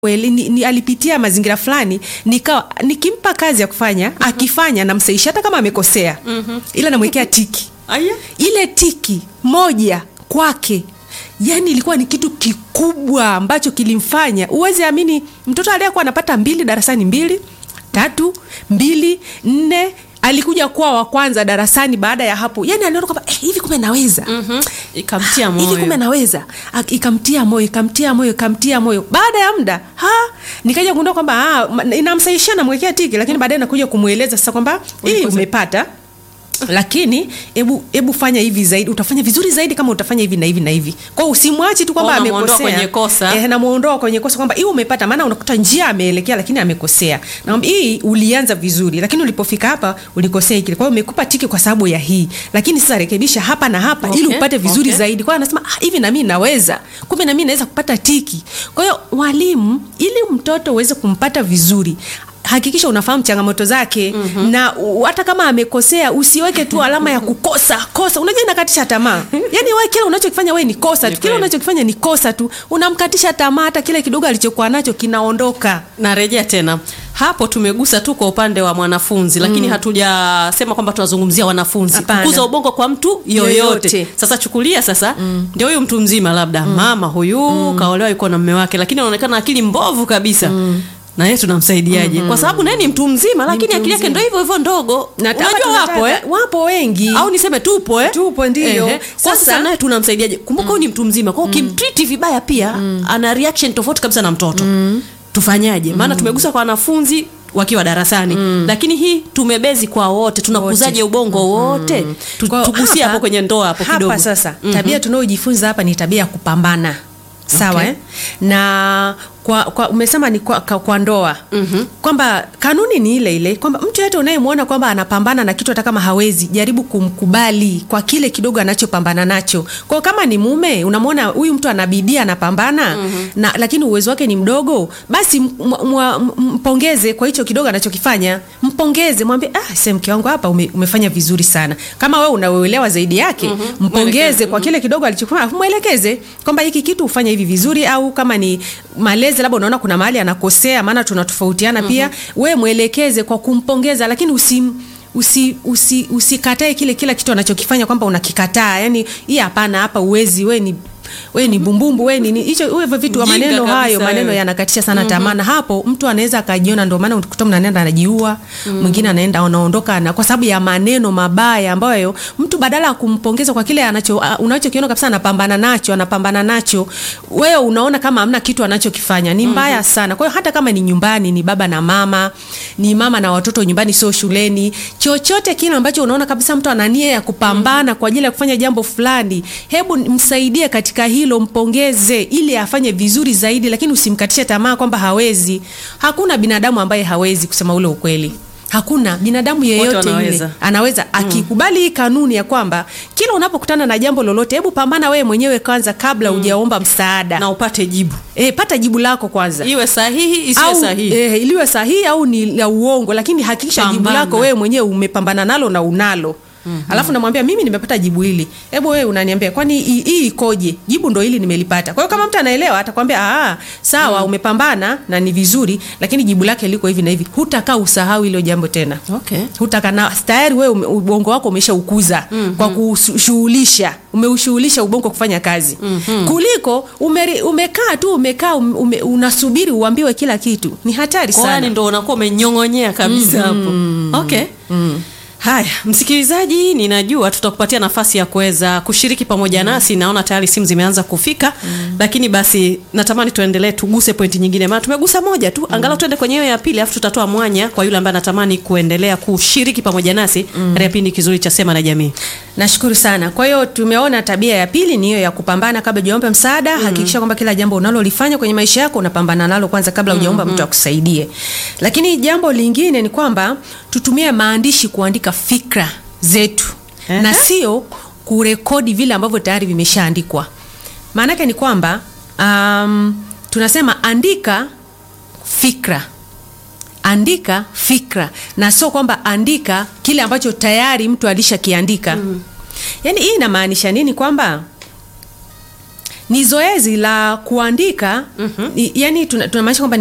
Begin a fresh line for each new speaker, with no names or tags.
Well, ni, ni, alipitia mazingira fulani nikawa nikimpa kazi ya kufanya akifanya namsaisha hata kama amekosea ila namwekea tiki
Aya.
ile tiki moja kwake yani ilikuwa ni kitu kikubwa ambacho kilimfanya uwezi amini mtoto aliyekuwa anapata mbili darasani mbili tatu mbili nne alikuja kuwa wa kwanza darasani baada ya hapo yani aliona kwamba eh, hivi kumbe naweza
Mhm. Ikamtia
hivi kumbe
moyo.
naweza Ak- ikamtia moyo ikamtia moyo ikamtia moyo baada ya muda ha nikaja kugundua kwamba ah, ma- inamsaishia namwekea tiki lakini baadaye nakuja kumweleza sasa kwamba hii
Ulikosa-
umepata lakini hebu hebu fanya hivi zaidi utafanya vizuri zaidi kama utafanya hivi na hivi na hivi kwao usimwachi tu kwamba
Kwa unamuondoa
amekosea
kwenye kosa.
eh, namuondoa kwenye kosa kwamba hii umepata maana unakuta njia ameelekea lakini amekosea na hii ulianza vizuri lakini ulipofika hapa ulikosea hiki kwa hiyo umekupa tiki kwa sababu ya hii lakini sasa rekebisha hapa na hapa
Okay,
ili upate vizuri
okay.
zaidi kwa hiyo anasema ah, hivi na mimi naweza kumbe na mimi naweza kupata tiki kwa hiyo walimu ili mtoto uweze kumpata vizuri hakikisha unafahamu changamoto zake mm-hmm. na u- hata kama amekosea usiweke tu alama ya kukosa kosa unajua inakatisha tamaa yani wewe kile unachokifanya wewe ni kosa
Ni
tu kile
kweli.
unachokifanya ni kosa tu unamkatisha tamaa hata kile kidogo alichokuwa nacho kinaondoka
narejea tena hapo tumegusa tu kwa upande wa mwanafunzi lakini hatujasema kwamba tunazungumzia wanafunzi
Hapana.
kukuza ubongo kwa mtu yoyote,
Yoyote.
sasa chukulia sasa ndio huyu mtu mzima labda mama huyu kaolewa yuko na mme wake lakini anaonekana akili mbovu kabisa na yeye tunamsaidiaje kwa sababu naye ni mtu mzima lakini
mtu
akili yake
mzima.
ndio hivyo hivyo ndogo
na hapa
unajua
tunataka-
wapo eh?
wapo wengi
au niseme tupo eh?
Tupo, ndiyo.
Ehe. Kwa
Sasa-
sasa naye tunamsaidiaje kumbuka huyu ni mtu mzima kwao ukimtriti vibaya pia ana reaction tofauti kabisa na mtoto tufanyaje maana tumegusa kwa wanafunzi wakiwa darasani lakini hii tumebezi kwa wote tunakuzaje ubongo wote Tu-
Kwa-
tugusie
hapa-
hapo kwenye ndoa hapo
hapa
kidogo
sasa tabia tunayojifunza hapa ni tabia ya kupambana sawa
Okay.
eh? na kwa, kwa umesema ni kwa, kwa, kwa ndoa mm-hmm. kwamba kanuni ni ile ile kwamba mtu yote unayemwona kwamba anapambana na kitu hata kama hawezi jaribu kumkubali kwa kile kidogo anachopambana nacho kwao kama ni mume unamwona huyu mtu anabidii anapambana mm-hmm. na lakini uwezo wake ni mdogo basi m- m- m- mpongeze kwa hicho kidogo anachokifanya mpongeze mwambie ah, se mke wangu hapa ume, umefanya vizuri sana kama wewe unauelewa zaidi yake mm-hmm. mpongeze kwa kile kidogo alichofanya alafu mwelekeze kwamba hiki kitu ufanye hivi vizuri au kama ni malezi labda unaona kuna mahali anakosea maana tunatofautiana mm-hmm. pia we mwelekeze kwa kumpongeza lakini usim usi usi usikatae kile kila kitu anachokifanya kwamba unakikataa yani hii hapana hapa uwezi we ni we ni bumbumbu we ni ni- hicho hivyo vitu wa
Mjinga
maneno hayo
kabisa
maneno
wewe.
yanakatisha sana mm-hmm. tamaa na hapo mtu anaweza akajiona ndio maana ukuta mtu anaenda anajiua mwingine anaenda anaondoka na kwa sababu ya maneno mabaya ambayo mtu badala ya kumpongeza kwa kile anacho uh, unachokiona kabisa anapambana nacho anapambana nacho wewe unaona kama hamna kitu anachokifanya ni mbaya mm-hmm. sana kwa hiyo hata kama ni nyumbani ni baba na mama ni mama na watoto nyumbani sio shuleni chochote kile ambacho unaona kabisa mtu ana nia ya kupambana mm-hmm. kwa ajili ya kufanya jambo fulani hebu msaidie katika hilo mpongeze ili afanye vizuri zaidi lakini usimkatishe tamaa kwamba hawezi hakuna binadamu ambaye hawezi kusema ule ukweli hakuna binadamu yeyote
wanaweza.
yule anaweza akikubali hii kanuni ya kwamba kila unapokutana na jambo lolote hebu pambana wewe mwenyewe kwanza kabla hujaomba msaada
na upate jibu
e, pata jibu lako kwanza
iwe sahihi isiwe
au
sahihi
eh, iliwe sahihi au ni la uongo lakini hakikisha jibu
Pambana.
lako wewe mwenyewe umepambana nalo na unalo Mm-hmm. alafu namwambia mimi nimepata jibu hili hebu wewe unaniambia kwani hii hii ikoje jibu ndo hili nimelipata kwa hiyo kama mtu anaelewa atakwambia "Ah, sawa mm. umepambana na ni vizuri lakini jibu lake liko hivi na hivi hutakaa usahau hilo jambo tena
okay.
hutaka na tayari wewe ume- ubongo wako umeshaukuza mm-hmm. kwa kushughulisha umeushughulisha ubongo kufanya kazi mm-hmm. kuliko umeri, umekaa tu umekaa ume, unasubiri uambiwe kila kitu ni hatari
Kwa yani
sana
ndo unakuwa umenyong'onyea kabisa hapo okay haya msikilizaji ninajua tutakupatia nafasi ya kuweza kushiriki pamoja nasi naona tayari simu zimeanza kufika lakini basi natamani tuendelee tuguse pointi nyingine maana tumegusa moja tu angalau tuende kwenye hiyo ya pili alafu tutatoa mwanya kwa yule ambaye anatamani kuendelea kushiriki pamoja nasi katika kipindi kizuri cha sema na jamii
nashukuru sana kwa hiyo tumeona tabia ya pili ni hiyo ya kupambana kabla hujaomba msaada mm. hakikisha kwamba kila jambo unalolifanya kwenye maisha yako unapambana nalo kwanza kabla hujaomba mm-hmm. mtu akusaidie lakini jambo lingine ni kwamba tutumie maandishi kuandika fikra zetu
Ehe.
na sio kurekodi vile ambavyo tayari vimeshaandikwa maanake ni kwamba um, tunasema andika fikra andika fikra na sio kwamba andika kile ambacho tayari mtu alishakiandika mm. yaani hii inamaanisha nini kwamba ni zoezi la kuandika mm-hmm. yani tunamaanisha kwamba